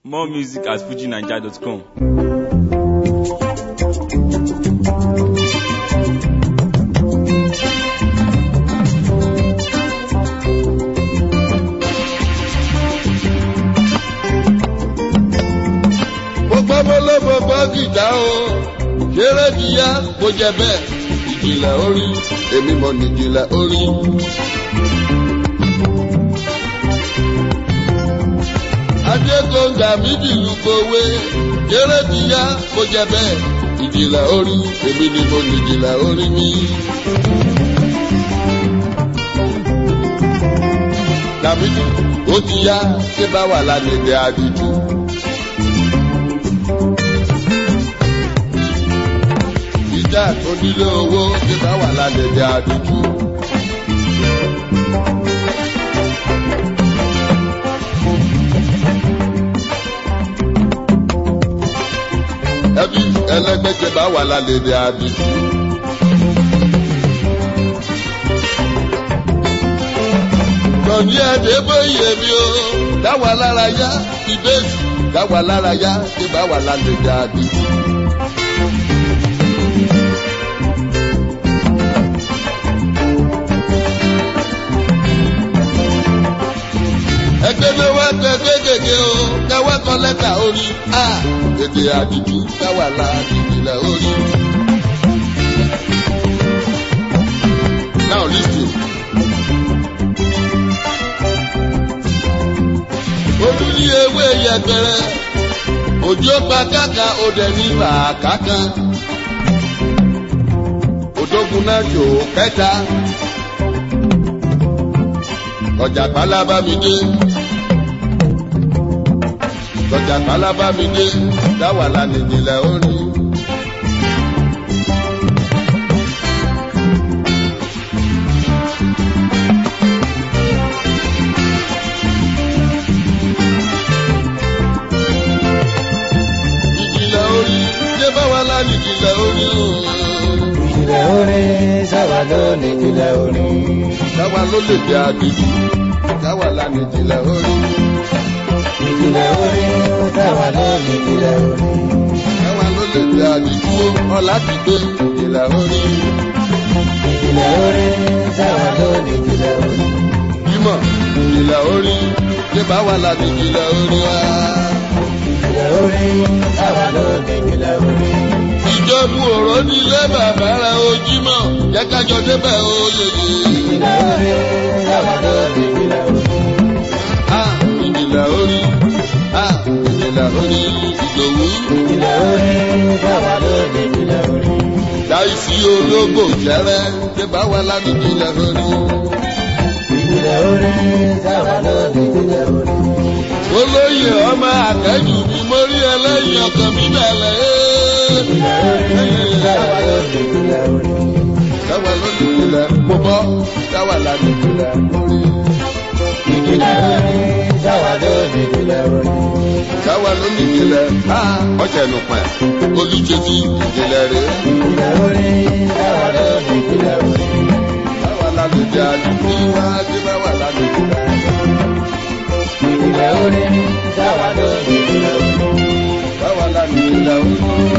More music at fujinaija.com. mo gbọ́ mo ló mo gbọ́ gìdá o ṣeré kíyá mo jẹ bẹ́ẹ̀ ìjìnlẹ̀ orí èmi mọ̀ ní ìjìnlẹ̀ orí. adégbòǹgà mi dìlú gbowé ṣeré kíyá mo jẹ bẹ́ẹ̀ ìjìnlẹ̀ orí èmi ni mo ní ìjìnlẹ̀ orí mi. Dàmídì ó ti yá ṣé bá wà lálẹ́ àdìjú. ìjà tó nílé owó tí bá wà lálẹ́dẹ̀ àdúgbò. ẹbí ẹlẹgbẹ́jẹ bá wà lálẹ́dẹ̀ àdúgbò. Tọ̀ní ẹ̀dẹ́ bóyè mi o, dáwà lára yá, ìbéèsì, dáwà lára yá, tí bá wà lálẹ́dẹ̀ àdúgbò. ẹgbẹ́ ló wá gbẹgbẹ́ gègé o káwá kọ lẹ́tà orí a èdè àdìjú káwá la ìpìlẹ̀ orí. now listen. olú ní ewé yẹgbẹrẹ òjò pa káka òdẹ ní bàákà kan òdógun náà jò kẹta ọjà pálábá mi dé lọ́jà pálábá mi dé dáwà lánìjìnlẹ̀ orí. ìjìnlẹ̀ orí ṣé báwa lánìjìnlẹ̀ orí o. ìjìnlẹ̀ orin sábà ló ní ìjìnlẹ̀ orin. dáwà ló lè jẹ́ àdìjú dáwà lánìjìnlẹ̀ orí. ìjìnlẹ̀ orin sábà ló ní ìjìnlẹ̀ orin. dáwà ló lè jẹ́ àdìjú ọ̀là ti gbé ìjìnlẹ̀ orí. ìjìnlẹ̀ orin sábà ló ní ìjìnlẹ̀ orin. bímọ ìjìnlẹ̀ orí ṣé báwa lánìjìnlẹ̀ orí wa. ìjìnlẹ̀ orin sábà ló ní ìjìnlẹ̀ orin. ìjọba òró nílé bàbá rẹ̀ ojímọ̀ jẹ́ kájọ débẹ̀ oyè yìí. ìjìnlẹ̀ orin sábà ló ní ìjìnlẹ̀ orin. a ìjìnlẹ̀ orí a ìjìnlẹ̀ orí ìdòwú. ìjìnlẹ̀ orin sábà ló ní ìjìnlẹ̀ orin. láìsí ológbò jẹrẹ ṣé báwa lánìjìnlẹ̀ orí. ìjìnlẹ̀ orin sábà ló ní ìjìnlẹ̀ orin. olóyè ọmọ àtẹ́jù mi mórí ẹlẹ́yìn ọkàn mi bẹ̀rẹ̀ ìjìnlẹ̀ orin sábà ló ní ìjìnlẹ̀ orin. dáwà lónìjìnlẹ̀ mo bọ́ dáwà lánìjìnlẹ̀ orí. ìjìnlẹ̀ orin sábà ló ní ìjìnlẹ̀ orin. dáwà lónìjìnlẹ̀ a ọ̀sẹ̀ nù pẹ̀ olùjẹ́sí ìjìnlẹ̀ rẹ̀. ìjìnlẹ̀ orin sábà ló ní ìjìnlẹ̀ orin. báwa lánìjìnlẹ̀ àdúgbò wa ṣé báwa lánìjìnlẹ̀. ìjìnlẹ̀ orin sábà ló ní ìjìnlẹ̀ orin. báwa lánìjìnlẹ̀ orí.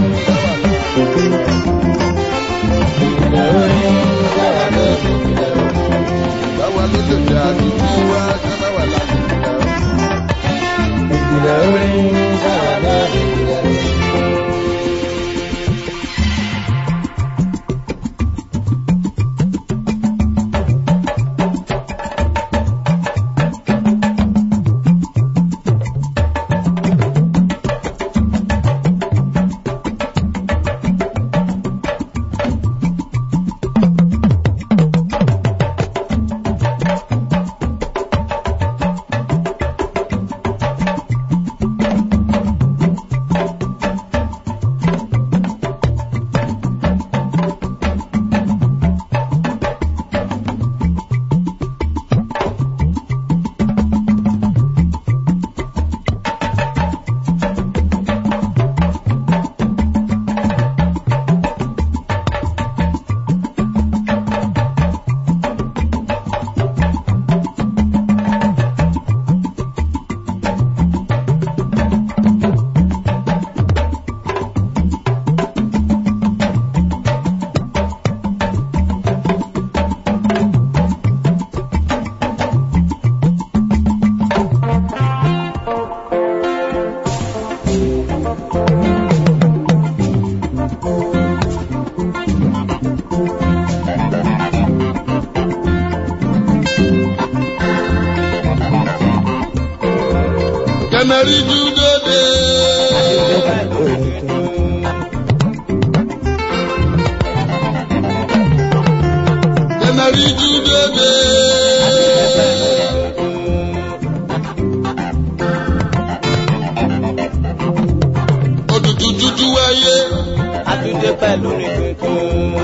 ìjìnlẹ̀ orin sábà ló ní ìjìnlẹ̀ orin. báwa lónìjìnlẹ̀ àdúgbò wa ṣé báwa lánìjìnlẹ̀. ìjìnlẹ̀ orin sábà ló ní ìjìnlẹ̀ orin. Kẹnẹrí dúdóde. Kẹnẹrí dúdóde. Òtútù tútù wáyé. Àtúndé pẹ̀lú ní tuntun.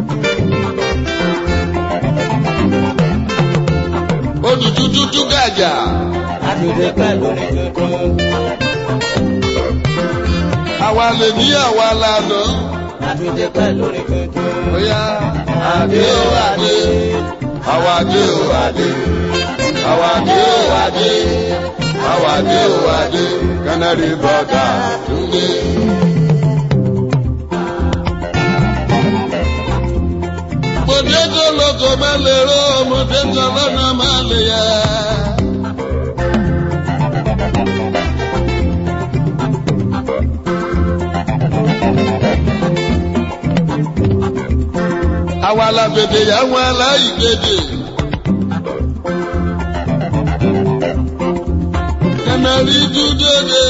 Òtútù tútù gàjà. Àtúndé pẹ̀lú ní tuntun. Àwa lè ní àwa lànà. Àtúndé pẹ̀lú ní tuntun. Bóyá àdé ó àdé. Àwa dé ó àdé. Àwa dé ó àdé. Àwa dé ó àdé. Canary brother Túndé. Mọ̀dé tó lóko má lè ró, ọmọdé tó lọ́nà má lè yá. Àwa la bèbè yà wọn aláìgbèdè. Canary dúdóde.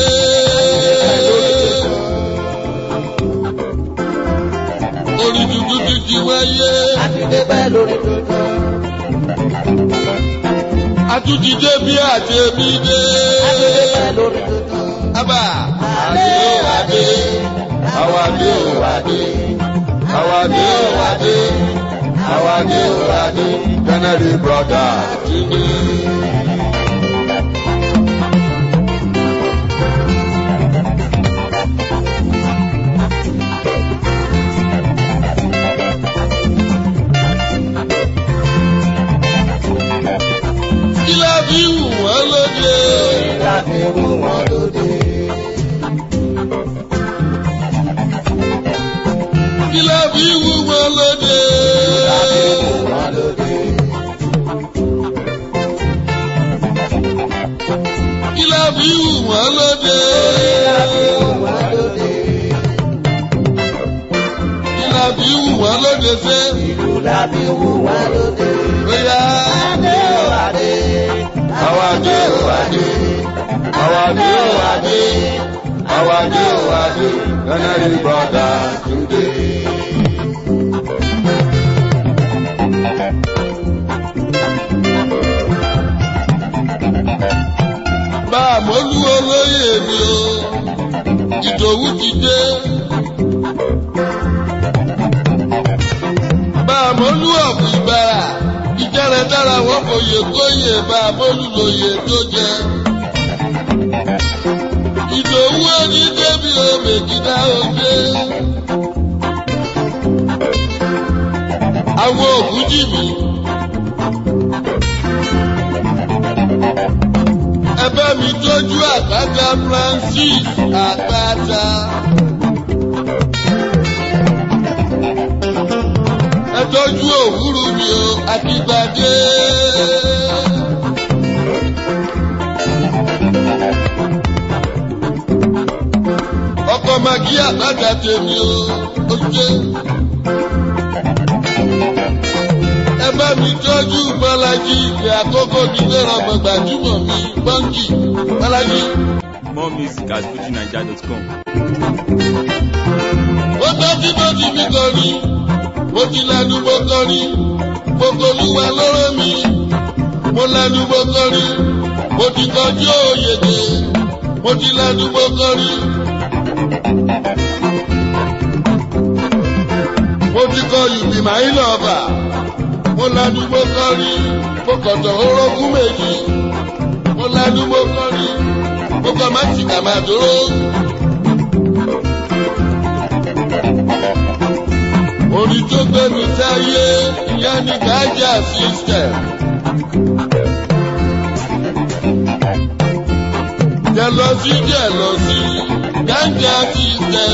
Orí dúdú dídí wáyé. Àtúndé pẹ̀lú ní tuntun. Atújídé bí àti èmi dé. Àtúndé pẹ̀lú ní tuntun. Abà àdé ó àdé. Àwa dé ó àdé. Àwa dé ó àdé. Àwa dé ó àdé. Canary brother Túndé. Kí la fi wù wọ́n lóde? Láti mú wọn lóde. Kí la fi wù wọ́n lóde? Láti mú wọn lóde. Kí la fi wù wọ́n lóde? Láti mú wọn lóde. Kí la fi wù wọ́n lóde sẹ́? Ìlú láti mú wọn lóde. Bóyá Adé o adé. àwa dé ò adé. Àwa dé ò adé. Àwa dé ò adé. Canary brother Túndé. Bá a mọ́lú olóyè mi o, Ìdòwú ti dé. Bá a mọ́lú ọ̀pọ̀ ìbára, ìjẹ́rẹ̀ dára wọ́n fòye kóyè bá a mọ́lú lóye tó jẹ. Ìdòwú ẹni débi omi kìdá òde. Àwọn òkú jì mí. Ẹ bá mi tọ́jú àgbàgà Francis àgbàdà. Ẹ tọ́jú òwúrú mi o, àtìgbàdé. Ọkọ̀ màgí àgbàdà tèmi o, ó jẹ́. Ẹ bá mi tọ́jú Bọ́lájí ìgbé àkókò nílé ọmọ gbajúmọ̀ mi, Bọ́ńkì, Bọ́lájí. More music at fujinaija.com. Ó tọ́jú bó ti mi kọrin, mo ti lẹ́nu mo kọrin, mo kolúwa lọ́rọ́ mi. Mo lẹ́nu mo kọrin, mo ti kọjú òyèdè, mo ti lẹ́nu mo kọrin. Mo ti kọ ìbí màá ń lọ́ọ̀bà, mo lẹ́nu mo kọrin, mo kọ̀tọ̀ orógún méjì. Mo lẹ́nu mo kọrin, mo kọ má ti kà máa dúró. Orin tó gbé mi sáyé, ìyá ni Gájà system. Jẹ̀lọ́sí jẹ̀lọ́sí, Gájà system.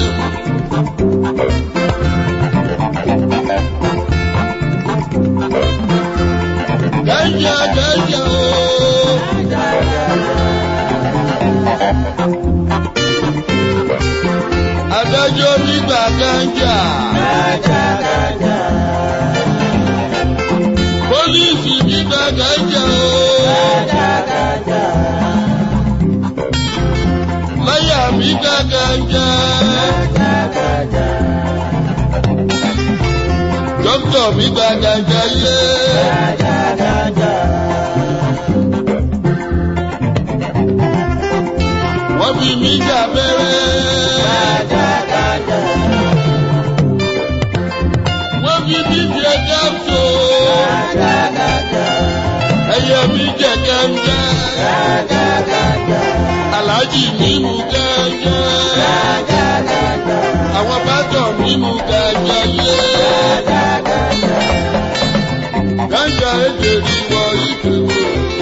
Gájà Gájà ooo. Adájọ́ nígbà Gájà. Pólísì nígbà Gájà ooo. mi gàgàjà. Dókítà mi gàgàjà yé. Wọ́n fi mí jà bẹ́rẹ́. Wọ́n fi mí jẹ gáàsó. Ẹyẹ mi jẹ gẹ́gẹ́. Àlájì mi mú gẹ́gẹ́. Àwọn bátọ̀ mi mú gẹ́gẹ́ yé. Gánjà èdè rí wọ ìdòwò.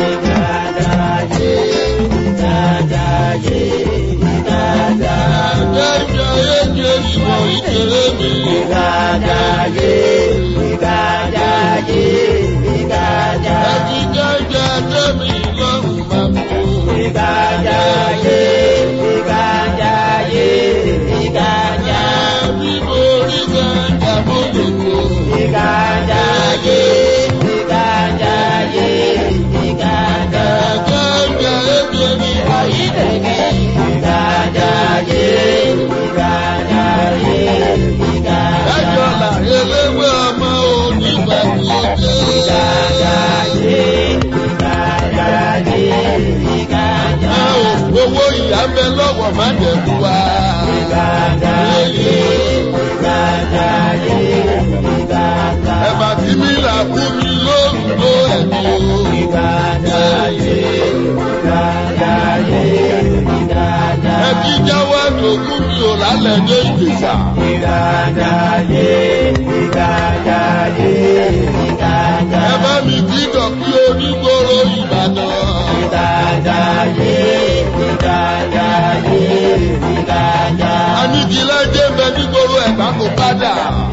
Gánjà èdè rí wọ ìdèrè mi. Ẹ̀jì gánjà tẹ́mi lọ́rùn máa mú. Ẹ̀mí orí gánjà mo lè kó. Gánjà èdè rí wọ Ẹjọ́ là eléwé ọmọ onígbà tí ó dé. Ẹ ò owó ìyá ń bẹ lọ́wọ́ má dẹ̀kú wa. Ẹ̀bà tí mi là fún mi lórúkọ ẹ̀mí o. Ẹbí jáwọ́ ẹ̀dùnkún mi ò lálẹ́ dé ìgbésà. Ẹ bá mi kí dọ̀kí onígboro Ìbàdàn. Anigilẹ́jẹ́ bẹ nígboro ẹ̀gbá kò padà.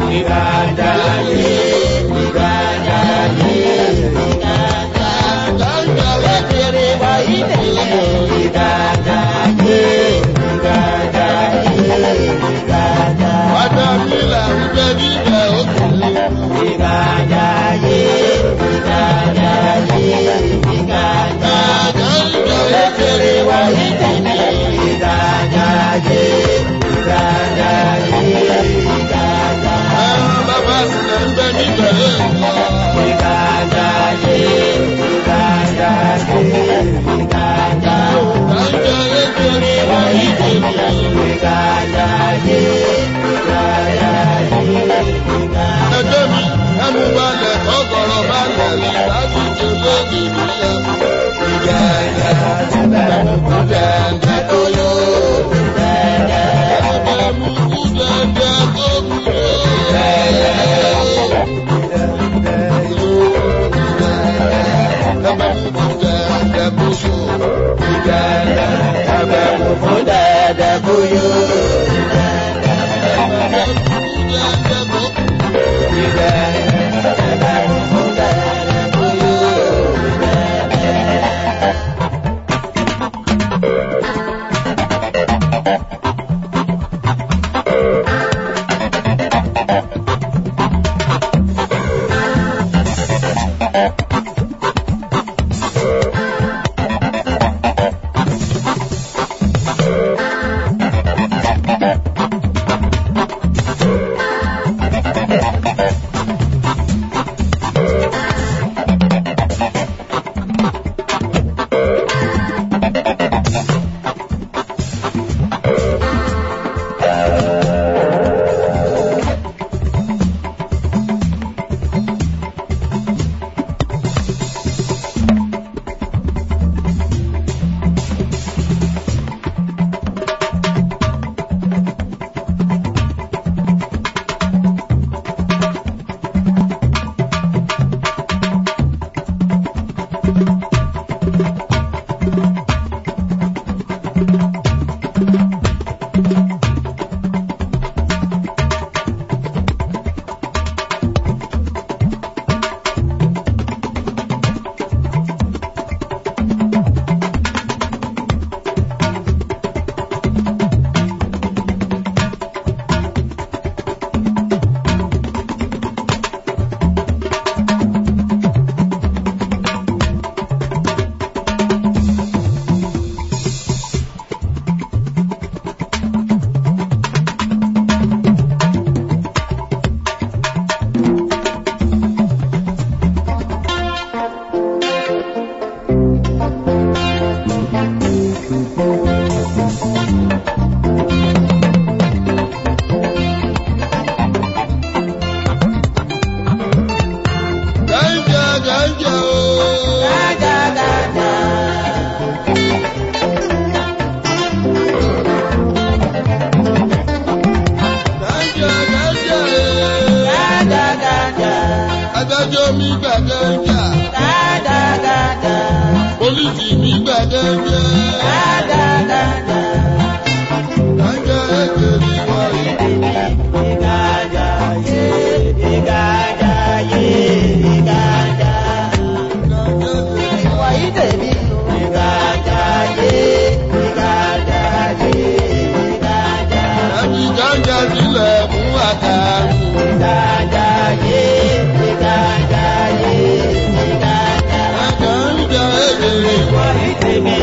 Dáńgá lẹ́kẹ̀rẹ́ Padà mi là ń bẹ níbẹ̀ òkè. Dáńgá lẹ́kẹ̀rẹ́ wá Ẹran bàbá sílẹ̀ ń bẹ níbẹ̀ lẹ́kọ̀ọ́. Dáńgá lẹ́kẹ̀rẹ́ wá Ẹgbẹ́ mi, ẹmu balẹ̀ ọgọ̀rọ̀ balẹ̀ lẹ̀ láti jẹ lóde nílẹ̀. Dẹ̀dẹ̀ tó yó. Ẹgbẹ́ mú kú dẹ̀dẹ̀ tó kú yó. Ẹgbẹ́ mú kú dẹ̀dẹ̀ tó yó. Ẹgbẹ́ mú kú dẹ̀dẹ̀ tó kú gẹ́gẹ́. Gẹ́gẹ́ èkèrè wáyé. Ẹbí gánjà sílẹ̀ fún àkàrù. Ẹ̀jẹ̀ ń jẹ èkèrè.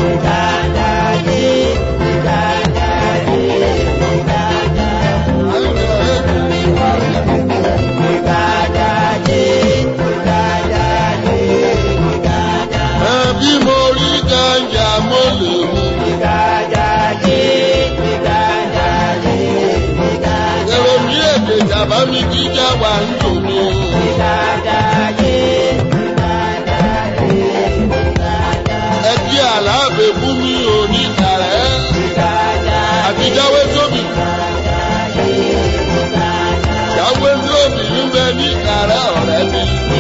Ẹbí mo rí gánjà mo lè mú. Èrò mi èdè jàbá mi jíjà wà ń dùn mí. Ẹbí àlàáfẹ́ fún mi ò ní kàrẹ́. Àti jáwé sóbì. Jáwé sóbì ń bẹ ní kàrẹ́ ọ̀rẹ́ mi.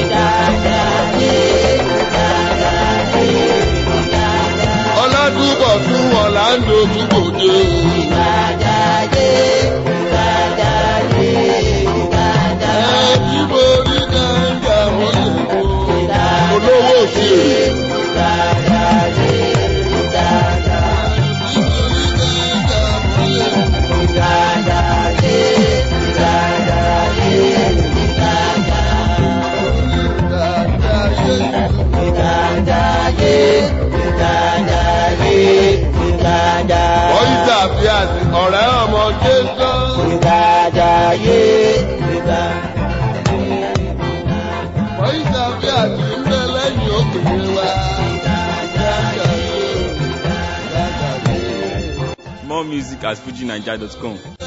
Ọládùúgbọ̀ tún Ọ̀làǹdó túbọ̀ dé. Ẹbí mo rí gánjà mo lè mú. Olówó òṣèré. Bọ́ìsà bí àti ọ̀rẹ́ ọmọ Jésù. Bọ́ìsà bí àti ń bẹ lẹ́yìn òkèèrè wa. More music at fujinaija.com.